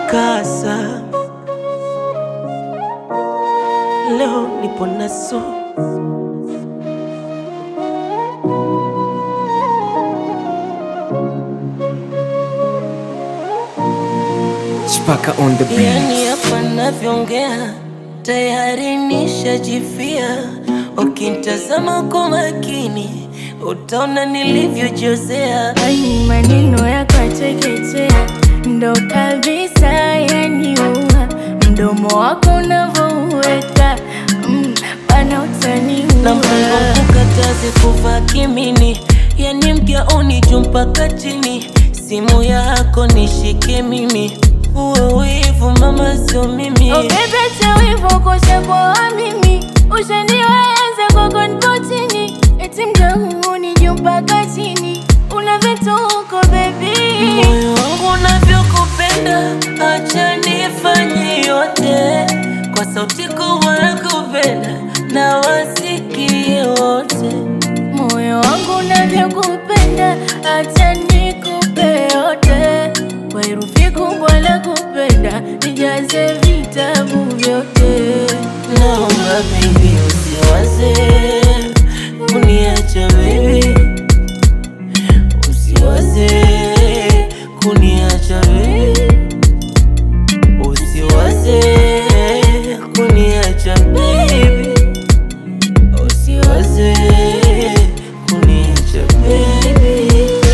mikasa, leo nipo naso Chipaka on the beat. Yani hapa navyoongea tayari nishajifia. Ukintazama kwa makini utaona nilivyojozea. Ai, maneno yako yateketea, ndo kabisa yaniua. Mdomo wako unavyouweka mm, bana utaniua. na mpango kukataze kuvaa kimini, yani mgauni juu mpaka chini. Simu yako nishike mimi, uwe wivu mama, sio mimi. Ukipeta wivu kosha kwa mimi, ushaniweza kwako nipo chini, eti mdomoni juu mpaka chini, una vituko baby. Moyo wangu unavyokupenda, acha nifanye yote kwa sauti kubwa ya kupenda na wasikie wote. Moyo wangu unavyokupenda, acha nikupe yote, kwa herufi kubwa la kupenda, nijaze vitabu vyote. Naomba baby usiwaze kuniacha baby, usiwaze kuniacha baby, usiwaze kuniacha baby, usiwaze kuniacha baby.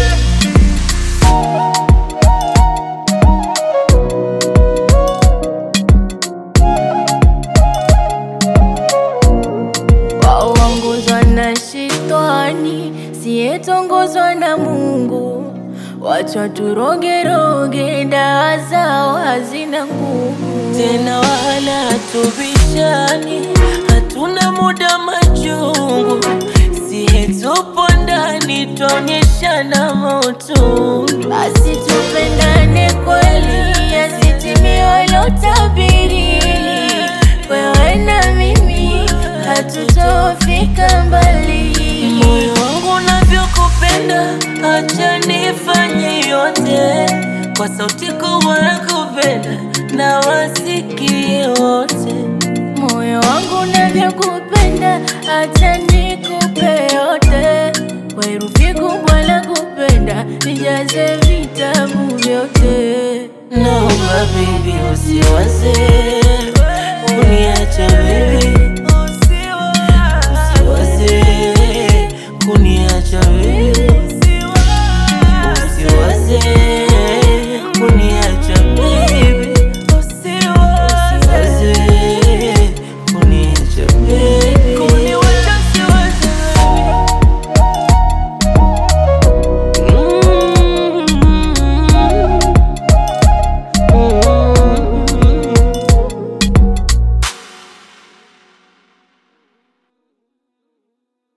waongozwa na shetani, siyetongozwa na Mungu. Wacha turogeroge, dawa zao hazina nguvu. tena wala tubishani, hatuna muda machungu, siye tupo ndani twaonyeshana mautundu. Basi tupendane kweli, yasitimie lotabiri. Wewe na mimi hatutofika mbali. Moyo wangu unavyokupenda, acha nifanye yote kwa sauti kubwa ya kupenda na wasikie wote. Moyo wangu unavyokupenda, acha nikupe yote, kwa herufi kubwa la kupenda, nijaze vitabu vyote. Naomba baby usiwaze kuniacha baby